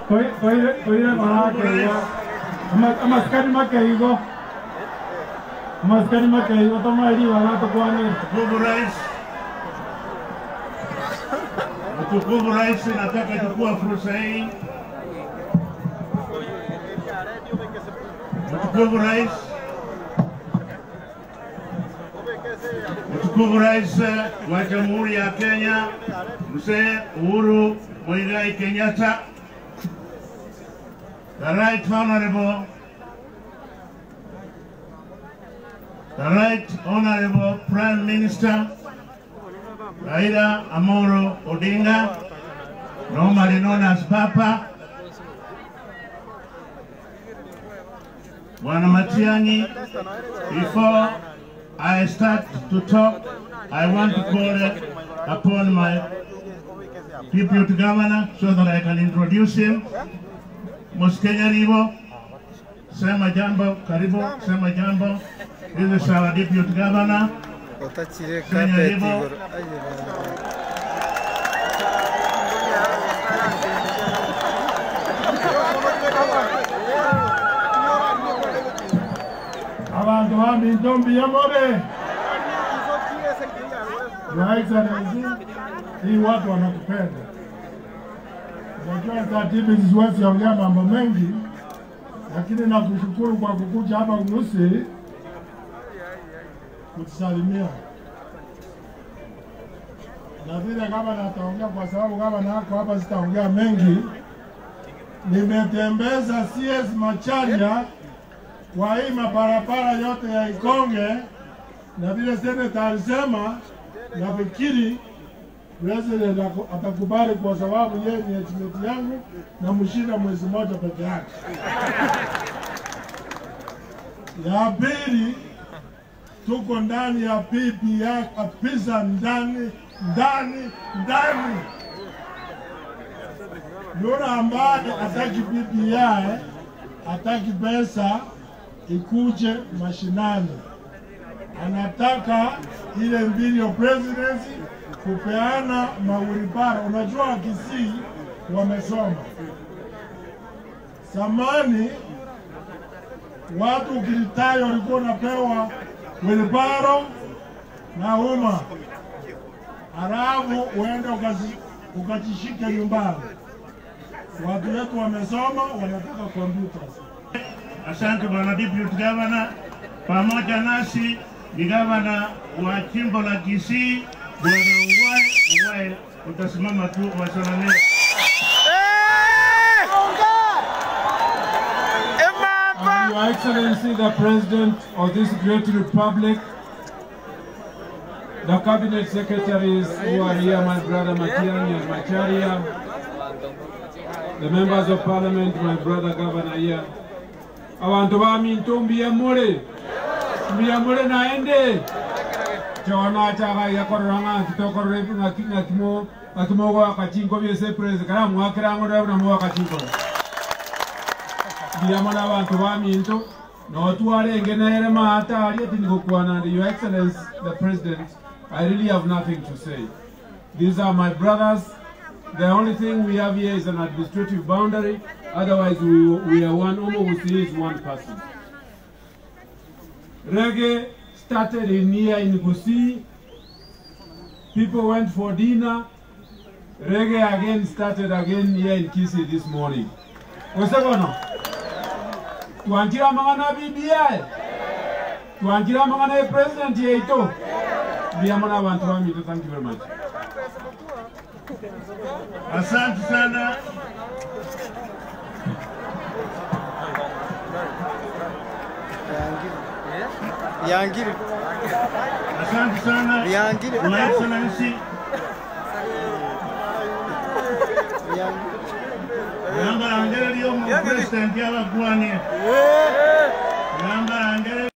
Toire manake amaskani makeigo amaskani makeigo tomairi wanatokwanira Mtukufu Rais, Mtukufu Rais, nataka chukua fursa hii. Mtukufu Rais, Mtukufu Rais wa Jamhuri ya Kenya Mzee Uhuru Muigai Kenyatta, the Right Honorable the Right Honorable Prime Minister Raila Amolo Odinga, normally known as Papa, Bwana Matiang'i, before I start to talk, I want to call upon my deputy governor so that I can introduce him. Muskenya Rivo, sema jambo, karibu, sema jambo. This is our deputy governor. Utachire Kenya carpet Rivo. iguru. Aye, bana. abantu bamintombi yamore Your Excellency, hii watu wanakupenda. Unajua taratibu hizi siwezi ongea mambo mengi, lakini nakushukuru kwa kukuja hapa Unusi kutusalimia. Na vile gavana ataongea, kwa sababu gavana yako hapa, sitaongea mengi. Nimetembeza CS Macharia kwa hii mabarabara yote ya Ikonge, na vile seneta alisema, nafikiri president ako- atakubali kwa sababu yeye ni estimate yangu na mshinda mwezi mmoja peke yake. Ya pili, tuko ndani ya PPI kabisa, ndani ndani ndani. Yule ambaye hataki PPI hataki pesa ikuje mashinani, anataka ile mbili ya presidency kupeana mawilibara. Unajua Kisii wamesoma zamani, watu ukilitayo walikuwa unapewa wilibaro na uma, halafu uende ukazi- ukajishike nyumbani. Watu wetu wamesoma, wanataka computers. Asante bwana deputy governor, pamoja nasi ni gavana wa jimbo la Kisii bwana Uwae. Uwae, utasimama tu wasalamia. And Your Excellency, the President of this great republic, the cabinet secretaries who are here, my brother Matiang'i and Macharia, the members of parliament, my brother governor here, abantu baminto mbiyamule mbiyamule naende chona chaka yakororanga kitokorore ngakimo ngakimogo akachingo byese president kala mwakirango ndabona mwa akachingo ndiyamo n'abantu baminto notwala nere maata ali ati nikukwana ndi your excellence the president i really have nothing to say these are my brothers the only thing we have here is an administrative boundary otherwise we, we are one Omogusi is one person reggae started in here in Gusii people went for dinner reggae again started again here in Kisii this morning Osekono? twanjira amang'ana BBI twanjira amang'ana ya president yaitu mbiyamo n'abantu baminto thank you very much Asante sana. Yangiri. Asante sana. Yangiri. Your Excellency, Yangiri. yamba angere lyo mu president yabagwanie. Yamba angere